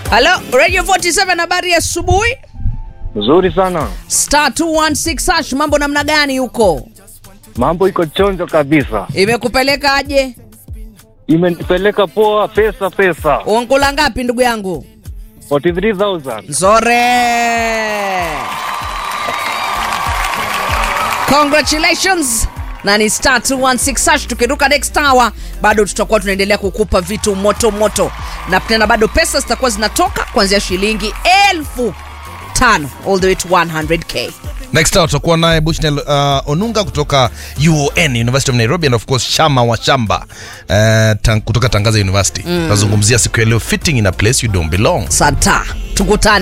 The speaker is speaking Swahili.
halo radio 47 habari ya asubuhi Nzuri sana, star 216 hash mambo namna gani huko mambo iko chonjo kabisa, imekupeleka aje imenipeleka poa. Pesa pesa, unkula ngapi ndugu yangu 43000 nzore congratulations na ni star 216 hash tukiruka next hour bado tutakuwa tunaendelea kukupa vitu moto moto na tena bado pesa zitakuwa zinatoka kuanzia shilingi elfu tano all the way to 100k next hour tutakuwa naye bushnel uh, onunga kutoka uon university of nairobi and of course shama wa shamba uh, tang, kutoka tangaza university tunazungumzia siku ya leo fitting in a place you don't belong santa tukutane